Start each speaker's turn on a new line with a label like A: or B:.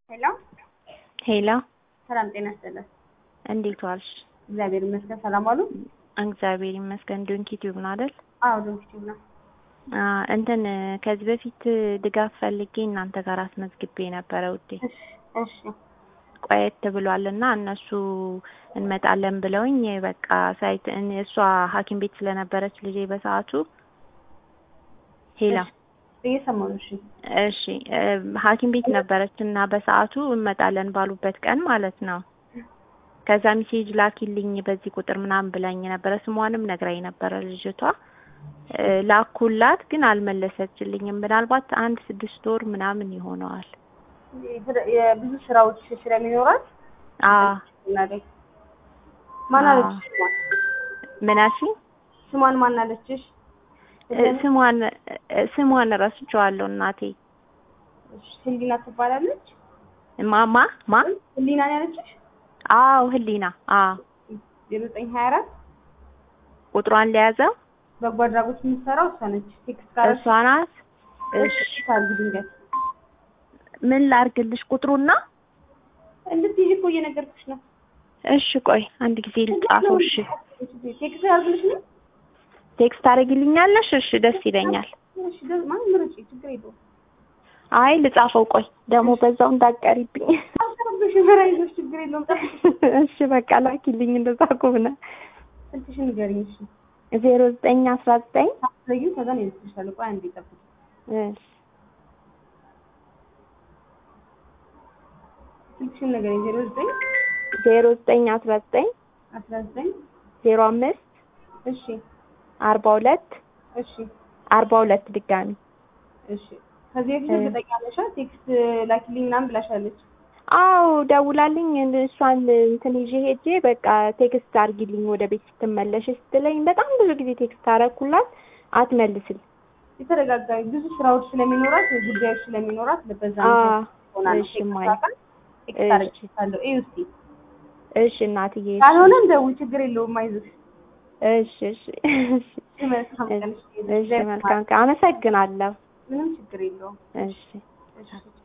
A: ሄሎ
B: ሄሎ
A: ሰላም ጤና ይስጥልን።
B: እንዴት ዋልሽ?
A: እግዚአብሔር ይመስገን። ሰላም ዋሉ?
B: እግዚአብሔር ይመስገን። ዶንኪ ቲዩብ ነው አይደል?
A: አዎ ዶንኪቲቭ ነው።
B: አ እንትን ከዚህ በፊት ድጋፍ ፈልጌ እናንተ ጋር አስመዝግቤ ነበረ ውዴ።
A: እሺ እሺ
B: ቆየት ብሏልና እነሱ እንመጣለን ብለውኝ በቃ ሳይት እን- እሷ ሐኪም ቤት ስለነበረች ልጄ በሰዓቱ ሄላ
A: እየሰማሁ ነው። እሺ
B: እሺ እ ሐኪም ቤት ነበረች እና በሰዓቱ እንመጣለን ባሉበት ቀን ማለት ነው። ከዛ ሚሴጅ ላኪልኝ በዚህ ቁጥር ምናምን ብላኝ ነበረ። ስሟንም ነግራኝ ነበረ ልጅቷ እ ላኩላት ግን አልመለሰችልኝም። ምናልባት አንድ ስድስት ወር ምናምን ይሆነዋል።
A: የስራ- የብዙ ስራዎች ስለሚኖራት
B: አ
A: እናደግ ማን
B: አዎ።
A: አለችሽ? ስሟን
B: ምን አልሽኝ?
A: ስሟን ማን አለችሽ?
B: እ ስሟን እ ስሟን እረስቸዋለሁ እናቴ።
A: እሺ፣ ህሊና ትባላለች።
B: ማማ ማ
A: ህሊና ነው ያለችሽ?
B: አዎ ህሊና አዎ
A: የዘጠኝ ሀያ አራት
B: ቁጥሯን ለያዘው
A: በጎ አድራጎት የምትሰራው እሷ ነች። ቴክስት ካረች
B: እሷ ናት። እሺ
A: ካርግ ድንገት
B: ምን ላርግልሽ ቁጥሩና?
A: እንድትይዥ እኮ እየነገርኩሽ ነው።
B: እሺ ቆይ አንድ ጊዜ ልጻፈው። እሺ
A: ቴክስት ያርግልሽ ነው።
B: ቴክስት ታደርጊልኛለሽ? እሺ ደስ ይለኛል።
A: እሺ ደ- ማን ምረጪ፣ ችግር የለውም።
B: አይ ልጻፈው። ቆይ ደግሞ በዛው እንዳትቀሪብኝ።
A: አልተረብሽ በራይዞሽ ችግር የለውም። ጠብቂሽ።
B: እሺ በቃ ላኪልኝ እንደዛ ከሆነ
A: ስልክሽን ንገሪኝ። እሺ
B: ዜሮ ዘጠኝ አስራ ዘጠኝ
A: አትዘጊው፣ ከዛ ነው ይልክልሻል። ቆይ አንዴ ጠብቂ።
B: እሺ
A: ስልክሽን ንገሪኝ። ዜሮ ዘጠኝ
B: ዜሮ ዘጠኝ አስራ ዘጠኝ
A: አስራ ዘጠኝ
B: ዜሮ አምስት
A: እሺ
B: አርባ ሁለት
A: እሺ
B: አርባ ሁለት ድጋሚ
A: እሺ። ከዚህ በፊት እርግጠኛ ነሽ? ቴክስት ላኪልኝ ምናምን ብላሻለች።
B: አዎ ደውላልኝ እሷን እንትን ይዤ ሄጄ በቃ ቴክስት አርጊልኝ ወደ ቤት ስትመለሽ ስትለኝ በጣም ብዙ ጊዜ ቴክስት አረኩላት አትመልስል
A: የተረጋጋ ብዙ ስራዎች ስለሚኖራት ጉዳዮች ስለሚኖራት በዛ
B: አ
A: ሆና ነው
B: እሺ
A: ቴክስት
B: ማይ
A: አካል ቴክስት
B: እሺ።
A: አረግልሻለሁ። እዩ እስኪ
B: እሺ እናትዬ እሺ።
A: ካልሆነም ደውይ፣ ችግር የለውም። አይዞሽ።
B: እሺ እሺ እሺ
A: መልካም ቀን።
B: እሺ መልካም ቀን አመሰግናለሁ
A: ምንም ችግር የለውም።
B: እሺ
A: እሺ